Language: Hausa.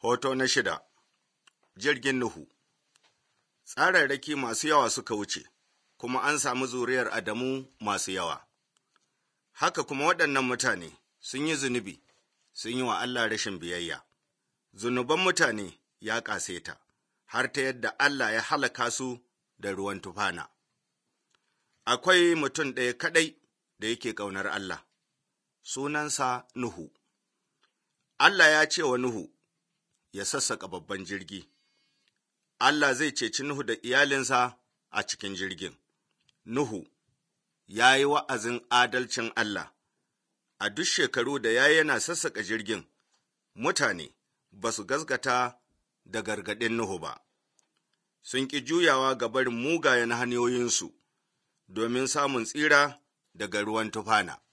Hoto na shida Jirgin Nuhu Tsararraki masu yawa suka wuce, kuma an samu zuriyar Adamu masu yawa. Haka kuma waɗannan mutane sun yi zunubi, sun yi wa Allah rashin biyayya. Zunuban mutane ya ƙaseta, har ta yadda Allah ya halaka su da ruwan tufana. Akwai mutum ɗaya kaɗai da yake ƙaunar Allah, sunansa Nuhu. Allah ya ce wa Nuhu ya sassaƙa babban jirgi. Allah zai ceci Nuhu da iyalinsa a cikin jirgin. Nuhu ya yi wa'azin adalcin Allah, a duk shekaru da ya yana sassaƙa jirgin, mutane ba su gaskata da gargaɗin Nuhu ba, sun ƙi juyawa ga barin mugayen hanyoyinsu domin samun tsira daga ruwan tufana.